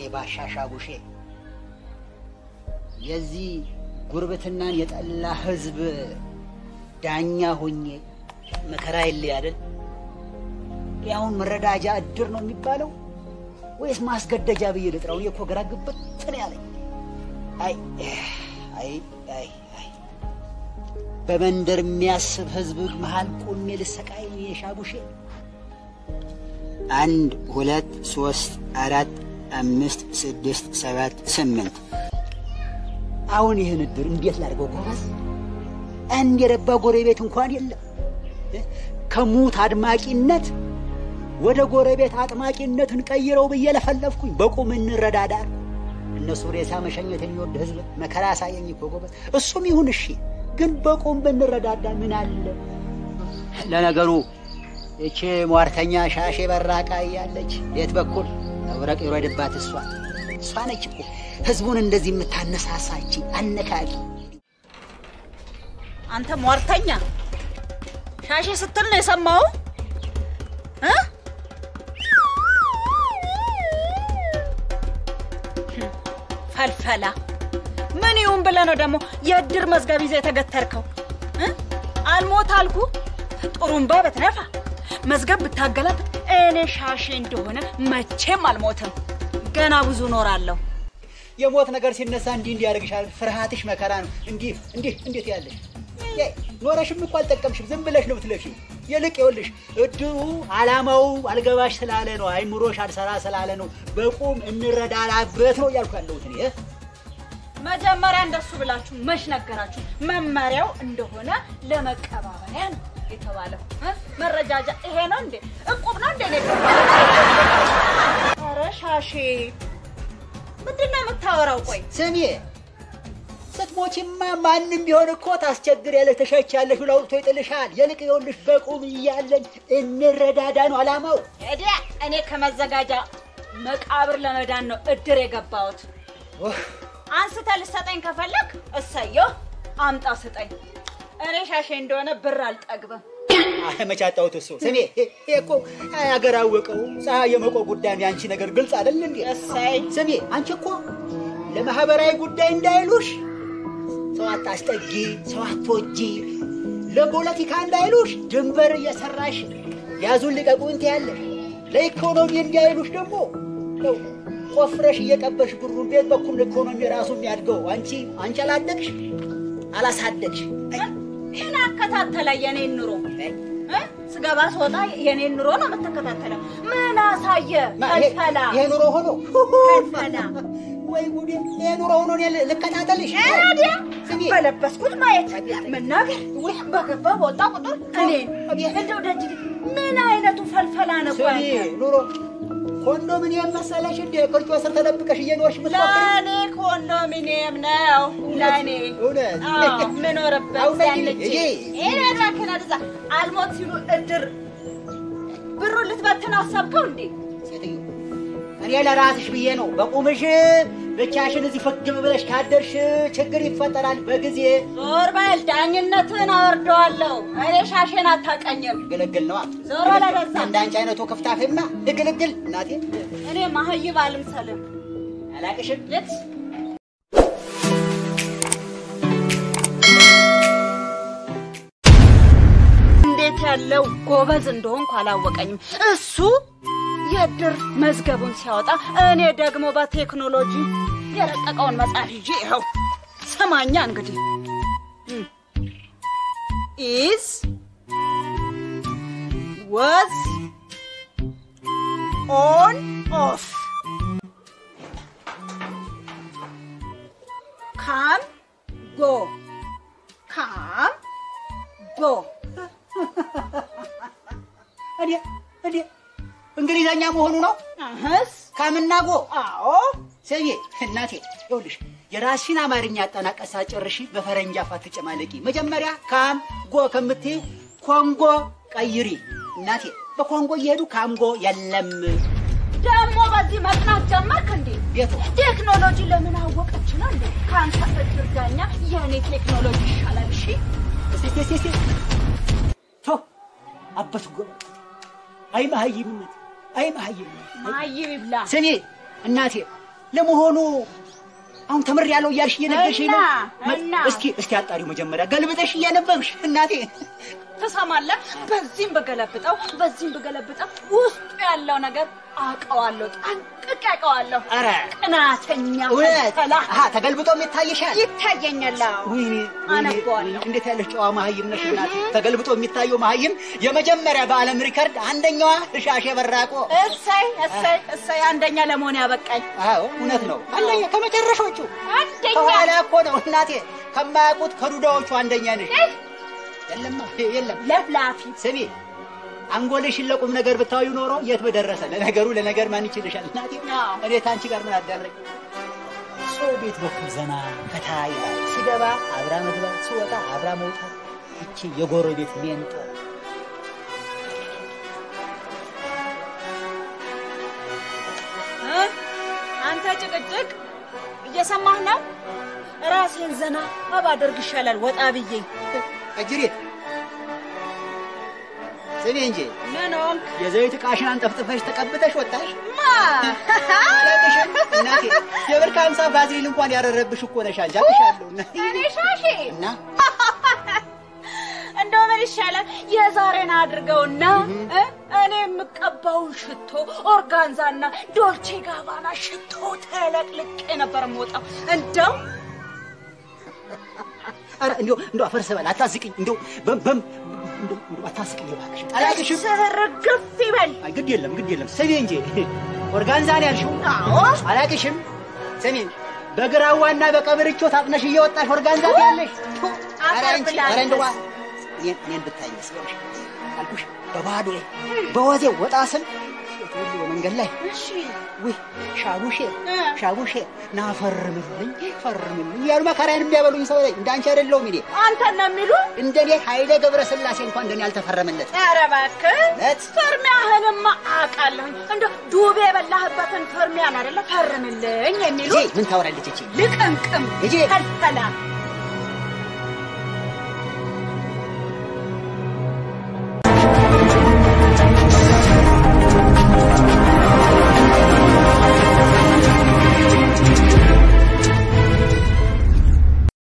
ባሻሻጉሼ የዚህ ጉርብትናን የጠላ ህዝብ ዳኛ ሆኜ መከራ የለ አይደል? ያሁን መረዳጃ እድር ነው የሚባለው ወይስ ማስገደጃ ብዬ ልጥራው? እኔ እኮ ግራ ግብት ነው ያለኝ። አይ አይ አይ አይ በመንደር የሚያስብ ህዝብ መሃል ቆሜ ልሰቃይ የሻጉሼ አንድ ሁለት ሶስት አራት አምስት ስድስት ሰባት ስምንት አሁን ይህን እድር እንዴት ላድርገው ጎበዝ? አንድ የረባ ጎረቤት እንኳን የለም። ከሙት አድማቂነት ወደ ጎረቤት አጥማቂነት እንቀይረው ብዬ ለፈለፍኩኝ። በቁም እንረዳዳ። እነሱ ሬሳ መሸኘት የሚወድ ህዝብ መከራ ያሳየኝ እኮ ጎበዝ። እሱም ይሁን እሺ፣ ግን በቁም ብንረዳዳ ምን አለ? ለነገሩ እቼ ሟርተኛ ሻሼ በራቃ እያለች ቤት በኩል መብረቅ ይውረድባት እሷ እሷ ነች እኮ ህዝቡን እንደዚህ የምታነሳሳች አነካቂ። አንተ ሟርተኛ ሻሼ ስትል ነው የሰማው እ ፈልፈላ ምን ይሁን ብለህ ነው ደግሞ የእድር መዝገብ ይዘህ የተገተርከው እ አልሞት አልኩ ጥሩምባ ብትነፋ መዝገብ ብታገላብጥ እኔ ሻሼ እንደሆነ መቼም አልሞትም። ገና ብዙ ኖራለሁ። የሞት ነገር ሲነሳ እንዲህ እንዲህ ያደርግሻል። ፍርሃትሽ መከራ ነው። እንዲህ እንዲህ እንዴት ያለሽ ኖረሽም እኮ አልጠቀምሽም። ዝም ብለሽ ነው ብትለፊ። ይልቅ ይኸውልሽ እድሩ አላማው አልገባሽ ስላለ ነው፣ አይምሮሽ አልሰራ ስላለ ነው። በቁም እንረዳዳበት ነው እያልኩ ያለሁት እኔ። መጀመሪያ እንደሱ ብላችሁ መች ነገራችሁ? መመሪያው እንደሆነ ለመቀባበያ ነው የተባለው። እ? መረጃጃ ይሄ ነው እንዴ? እቁብ ነው እንዴ? ኧረ ሻሼ ምንድን ነው የምታወራው? ቆይ ስሚ ስትሞቺማ ማንም ቢሆን እኮ ታስቸግር ያለሽ ተሸቻለሽ ብሎ አውጥቶ ይጥልሻል። ይልቅ ይኸውልሽ በቁም እያለን እንረዳዳ ነው አላማው። እዲያ እኔ ከመዘጋጃ መቃብር ለመዳን ነው እድር የገባሁት። አንስተህ ልሰጠኝ ከፈለግ እሰየው፣ አምጣ ስጠኝ። እኔ ሻሼ እንደሆነ ብር አልጠግብም። መቻጣውት እሱ ስሜ ይሄ እኮ አገር አወቀው ፀሐይ የመቆ ጉዳይ የአንቺ ነገር ግልጽ አይደል እንዴ? እሰይ ስሜ አንቺ እኮ ለማህበራዊ ጉዳይ እንዳይሉሽ ሰው አታስጠጊ፣ ሰው አትወጂ፣ ለፖለቲካ እንዳይሉሽ ድንበር እየሰራሽ ያዙን ልቀቁን ትያለሽ። ለኢኮኖሚ እንዳይሉሽ ደግሞ ነው ቆፍረሽ እየቀበርሽ ብሩን ቤት በኩል ኢኮኖሚ ራሱ የሚያድገው አንቺ አንቺ አላደግሽ አላሳደግሽ። ምን አከታተለ የኔን ኑሮ እ? ስገባ ስወጣ የኔን ኑሮ ነው የምትከታተለው። ምን አሳየ? ፈልፈላ ይሄ ኑሮ ሆኖ ፈልፈላ ወይ ጉዴ! ይሄ ኑሮ ሆኖ እኔ ልከታተልሽ? ታዲያ ስሚ በለበስኩት ማየት መናገር ወይ በገባ በወጣ ቁጥር እኔ እንደው ደጅ ምን አይነቱ ፈልፈላ ነው? ስሚ ቆይ አንተ? ኑሮ ኮንዶሚኒየም መሰለሽ እንደ ቅርጮ ስር ተደብቀሽ እየኖርሽ ምትሞክሪ ለእኔ ኮንዶሚኒየም ነው ለእኔ እውነት? አዎ፣ ምኖርበት አሁን ነይ ያለች እዬ። ይሄ እባክህን አድዛ አልሞት ሲሉ እድር ብሩን ልትበትን አሰብከው እንዴ? ሴትዮ እኔ ለራስሽ ብዬ ነው። በቁምሽ ብቻሽን እዚህ ፍግም ብለሽ ካደርሽ ችግር ይፈጠራል በጊዜ ዞር በል ዳኝነትን አወርደዋለሁ። እኔ ሻሼን አታቀኝም። ግልግል ነዋ። ዞር በል ወደዛ። እንዳንቺ አይነቱ ክፍታፌማ ግልግል እናቴ እኔ ማህይብ አልምሰልም። አላቅሽም። ልት እንዴት ያለው ጎበዝ እንደሆንኩ አላወቀኝም። እሱ የእድር መዝገቡን ሲያወጣ፣ እኔ ደግሞ በቴክኖሎጂ የረቀቀውን መጽሐፍ ይዤ ይኸው ሰማኛ እንግዲህ ኢዝ ወዝ ኦን ኦፍ ካም ጎ ካም ጎ እኔ እኔ እንግሊዘኛ መሆኑ ነው አህስ ካምና ጎ አዎ ሰዬ እናቴ ይኸውልሽ የራስሽን አማርኛ አጠናቀሳ ጨርሺ በፈረንጅ አፍ አትጨማለቂ። መጀመሪያ ካም ጎ ከምትይ ኮንጎ ቀይሪ እናቴ። በኮንጎ እየሄዱ ካምጎ የለም ደግሞ በዚህ መጥናት ጀመርክ እንዴ? ቤቱ ቴክኖሎጂ ለምን አወቀች ነው እንዴ? ከአንተ እድር ዳኛ የእኔ ቴክኖሎጂ ይሻላል። እሺ እስቲ እስቲ እስቲ ቶ አበት ጎ አይ መሀይምነት አይ መሀይምነት ማይብ ይብላ። ስሚ እናቴ ለመሆኑ አሁን ተምር ያለው እያልሽ እየነገርሽኝ ነው? እና መ- እና እስኪ እስኪ አጣሪው መጀመሪያ ገልብጠሽ እያነበብሽ እናቴ። ትሰማለህ? በዚህም ብገለብጠው በዚህም ብገለብጠው ውስጡ ያለው ነገር አውቀዋለሁ፣ ጠንቅቄ አውቀዋለሁ። ኧረ ቅናተኛ እውነት ፈላ አሀ ተገልብጦም ይታይሻል? ይታየኛል። አዎ። ወይኔ ወይኔ፣ አነበዋለሁ። ወይኔ፣ እንዴት ያለሽ ጨዋ መሀይም ነሽ እናቴ። ተገልብጦ የሚታየው መሀይም የመጀመሪያ በዓለም ሪከርድ አንደኛዋ እሻሼ በራቆ። እሰይ እሰይ እሰይ አንደኛ ለመሆን ያበቃኝ አዎ እውነት ነው። አንደኛ ከመጨረሾቹ አንደኛ ከኋላ እኮ ነው እናቴ። ከማያውቁት ከዱዳዎቹ አንደኛ ነሽ። እህ፣ የለማ የለም። ለፍላፊ ስሚ አንጎልሽን ለቁም ነገር ብታዩ ኖሮ የት በደረሰ። ለነገሩ ለነገር ማን ይችልሻል እናቴ። አዎ። እኔ ታንቺ ጋር ምን አዳረኝ? ሰው ቤት በኩል ዘና ፈታ ይላል። ሲገባ አብራ መግባት፣ ሲወጣ አብራ መውጣት። ይቺ የጎረቤት ሜንጦ እ? አንተ ጭቅጭቅ እየሰማህ ነው? ራሴን ዘና ባደርግ ይሻላል ወጣ ብዬ። አጅሬት ስሚ እንጂ ምን ሆንክ? የዘይት ዕቃሽን አንጠፍጥፈሽ ተቀብተሽ ወጣሽ። ማ አላቅሽም እናቴ። የብር ከሀምሳ ባዝሊን እንኳን ያረረብሽ እኮ ነሽ። አጃቅሻለሁ እና እኔ ሻሼ እና እንደው ምን ይሻላል የዛሬን አድርገውና እ? እኔ የምቀባውን ሽቶ ኦርጋንዛና ዶልቼ ጋባና ሽቶ ተለቅልቄ ነበር የምወጣው። እንደው ኧረ እንደው እንደው አፈር ስበል አታስቅኝ። እንደው በም በም እንደው እንደው አታስቅኝ እባክሽ። አላቅሽም ስርግፍ ይበል። አይ ግድ የለም ግድ የለም። ስሚ እንጂ ኦርጋንዛ ነው ያልሽው? አዎ አላቅሽም። ስሚ በግራዋና በቀብርቾ ታጥነሽ እየወጣሽ ኦርጋንዛ ያለሽ አፈር ብላ ኧረ እንደው እኔን እኔን ብታይ መስሎሽ አልኩሽ። በባዶ በወዜ ወጣ ስል ሴት ሁሉ በመንገድ ላይ እሺ ውይ ሻቡሼ እ። ሻቡሼ ና ፈርምልኝ ፈርምልኝ እያሉ መከራዬን የሚያበሉኝ ሰው ነኝ። እንዳንቺ አይደለሁም እኔ። አንተን ነው የሚሉ እንደኔ ኃይሌ ገብረ ስላሴ እንኳን እንደኔ አልተፈረመለት። ኧረ እባክህ እውነት? ፍርሚያህንማ አውቃለሁኝ። እንደው ዱቤ የበላህበትን ፍርሚያን አይደለ ፈርምልኝ የሚሉ እጄ ምን ታወራለች እቺ? ልቅምቅም ልጄ! ፈልፈላ